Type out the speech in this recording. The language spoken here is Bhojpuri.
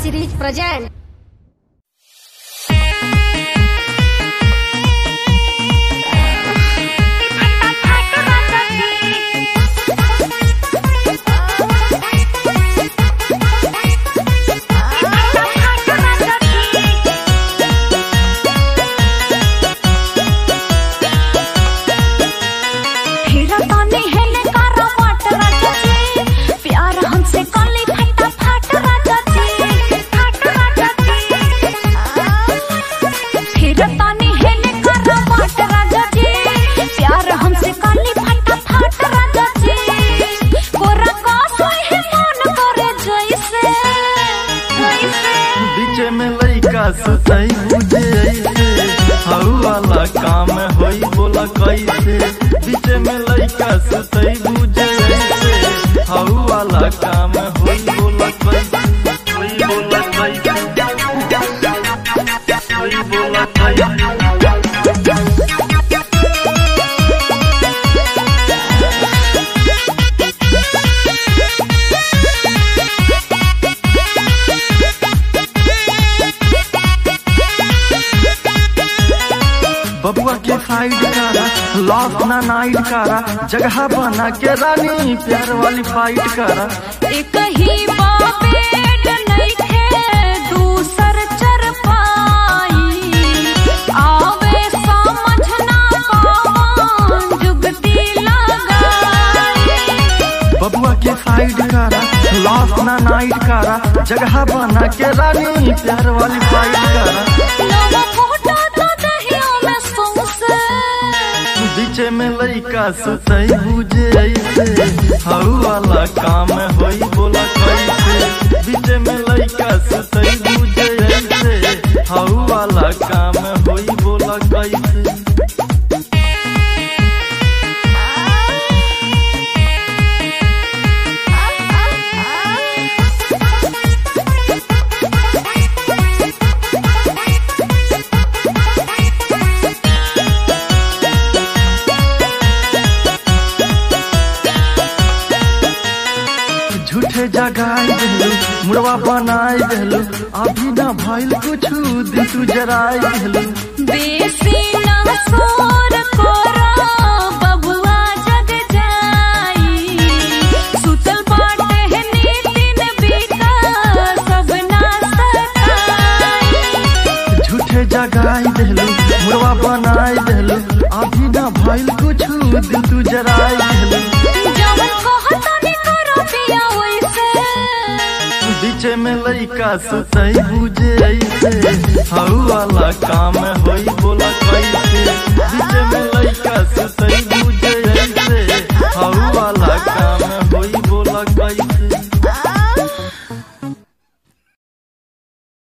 series present. हीरा ताने हेले कारा वाट राजा जी प्यार हमसे कली फटा फाट राजा जी फाट राजा जी हीरा ताने हेले कारा वाट राजा जी प्यार हमसे कली फटा फाट राजा जी कोरा का सोई है मन करे जैसे जैसे बीच में लइका सुतई बुझे ऐसे हऊ वाला काम होई बोला कैसे बीच में लइका सुतई बुझे ऐसे हऊ वाला काम होई बोला कैसे होई बोला कैसे होई बोला कैसे बबुआ के साइड करा लॉस ना नाइट करा जगह बना के रानी प्यार वाली फाइट करा एक ही बाबेड नइखे दूसर चर पाई आवे समझ ना कौन जुगती लगाई बबुआ के साइड करा लॉस ना नाइट करा जगह बना के रानी प्यार वाली फाइट करा नवा फोटो तो दहिया में सौंसे बीच में लइका सुतई बुझे ऐसे हऊ वाला काम होई बोला कैसे बीच में लइका सुतई बुझे ऐसे हऊ वाला काम होई बोला कैसे झूठे जगाई देलू मुड़वा बनाई देलू अभी ना भइल कुछु दिन तू जराई देलू बेसी ना सोर कोरा बबुआ जग जाई सुतल बाटे है नीतिन बीता सब ना सताई झूठे जगाई देलू मुड़वा बनाई देलू अभी ना भइल कुछु दिन तू जराई देलू जवन कहता ने करो पिया वैसे बीच में लइका सुतई बुझे ऐसे हऊ वाला काम होई